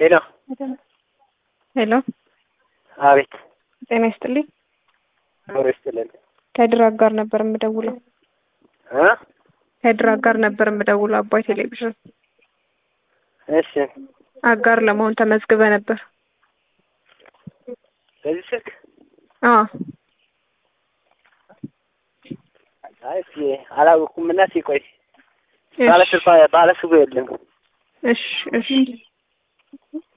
ሄሎ ሄሎ አቤት ጤና ይስጥልኝ። ኖሮ ይስጥልን ከድራግ ጋር ነበር የምደውለው። እ ከድራግ ጋር ነበር የምደውለው። አባይ ቴሌቪዥን እሺ አጋር ለመሆን ተመዝግበ ነበር። በዚህ ስልክ አዎ አይ እስኪ አላወኩም እና ሲቆይ እሺ ባለ ስልኳ ባለ ስልኩ የለም እሺ እሺ